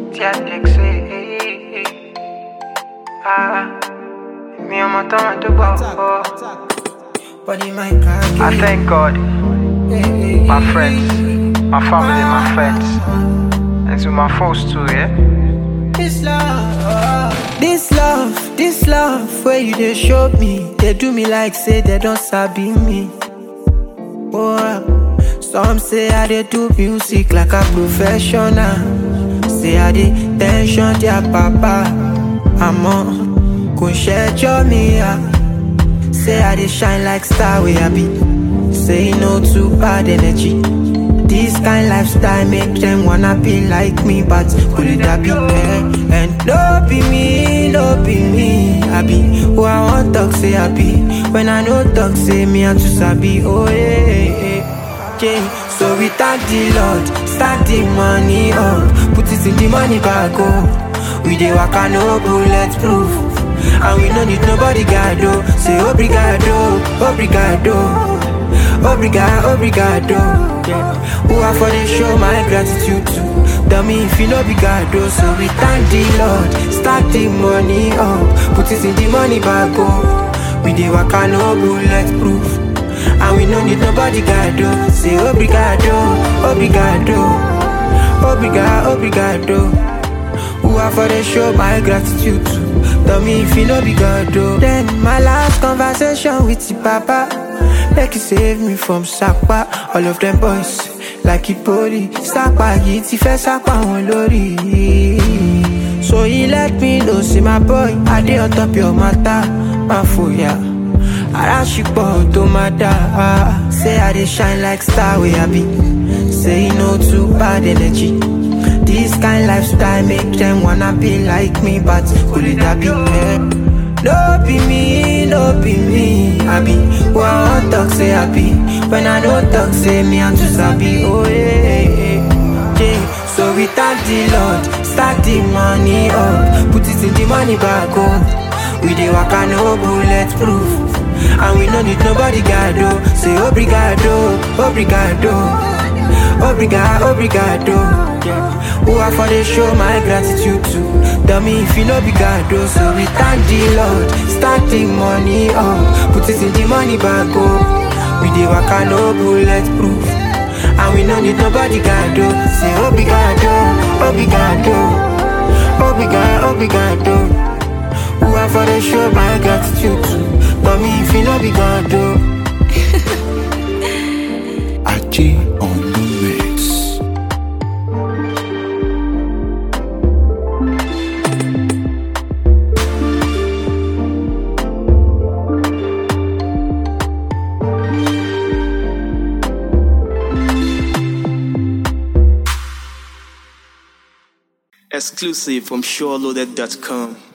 Tia Dixie. Ah, me and my time to go. Body my car. I thank God, my friends, my family, my friends, and to my foes too, yeah. This love, this love, this love, where you they show me, they do me like say they don't sabi me. Oh, some say I they do music like a professional. Say I they tension their papa. I'm on, go share me, yeah. Say I they shine like star where I be. Say no to bad energy. This kind lifestyle make them wanna be like me, but could it that be me? And no be me, no be me. I be who I want talk say I be. When I know talk say me I just sabi. Oh yeah, yeah, yeah. So we thank the Lord, start the money up, put it in the money bag oh. We dey waka no bulletproof. And we no need nobody gado Say obrigado, obrigado Obrigado, obrigado yeah. Who I for the show my gratitude to Tell me if you no be gado So we thank the Lord Start the money up Put it in the money bag oh. We dey waka no bulletproof And we no need nobody gado Say obrigado, obrigado Obrigado, obrigado Who I for the show my gratitude to Tell me if you no be God though Then my last conversation with the papa Make you save me from Sakpa All of them boys like Ipoli Sakpa yìí ti fẹ́ Sakpa wọn lórí So he let me know say my boy I dey on top your matter Má fòyà Ara ṣìpọ̀ tó máa dá Say I dey shine like star wey I be Say you no too bad energy This kind lifestyle make them wanna be like me, but could it that be me? No be me, no be me. I be who I want talk say I be. When I don't talk say me I'm just happy. Oh yeah, yeah, yeah. So we thank the Lord, start the money up, put it in the money bag oh. We dey waka no bulletproof, and we no need nobody gado. Say obrigado, obrigado. Obrigado, obrigado. Yeah. Who I for the show my gratitude to. Tell me if you no be God, oh. so we thank the Lord. Start the money up, put it in the money bag, oh. We dey waka no bulletproof, and we no need nobody God, oh. Say obrigado, obrigado, obrigado, obrigado. Who I for the show my gratitude to. Tell me if you no be God, oh. Achi on the mix. Exclusive from SureLoaded.com.